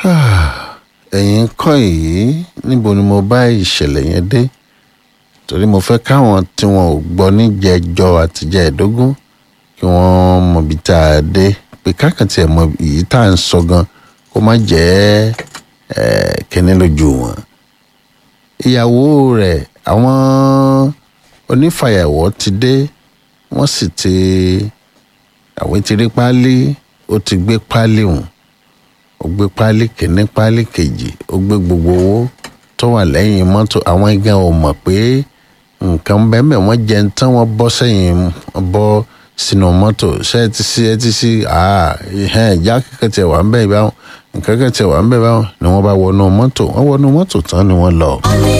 ẹ̀yin kọ́ yìí níbo ni mo bá ìṣẹ̀lẹ̀ yẹn dé torí mo fẹ́ káwọn tí wọn ò gbọ́ níjẹ̀jọ àtijọ́ ẹ̀dógún kí wọ́n mọbi tá a dé pé káàkiri ẹ̀ mọ èyí tá à ń sọ gan kó má jẹ́ kíní lójú wọn. ìyàwó rẹ̀ àwọn onífàyàwọ́ ti dé wọ́n sì ti àwọn ti rí páálí ó ti gbé páálí hùn ó gbé páálí kìíní páálí kejì ó gbé gbogbo owó tó wà lẹ́yìn mọ́tò àwọn igan ò mọ̀ pé nǹkan bẹ́ẹ̀ wọ́n jẹ ń tán wọ́n bọ́ sẹ́yìn bọ́ sínú mọ́tò ṣé ẹ ti sí ẹ ti sí ìjà kẹ̀kẹ́ tiẹ̀ wà ń bẹ̀ báwọn nǹkan kẹ̀kẹ́ tiẹ̀ wà ń bẹ̀ báwọn ni wọ́n bá wọnú mọ́tò wọ́n wọnú mọ́tò tán ni wọ́n lọ.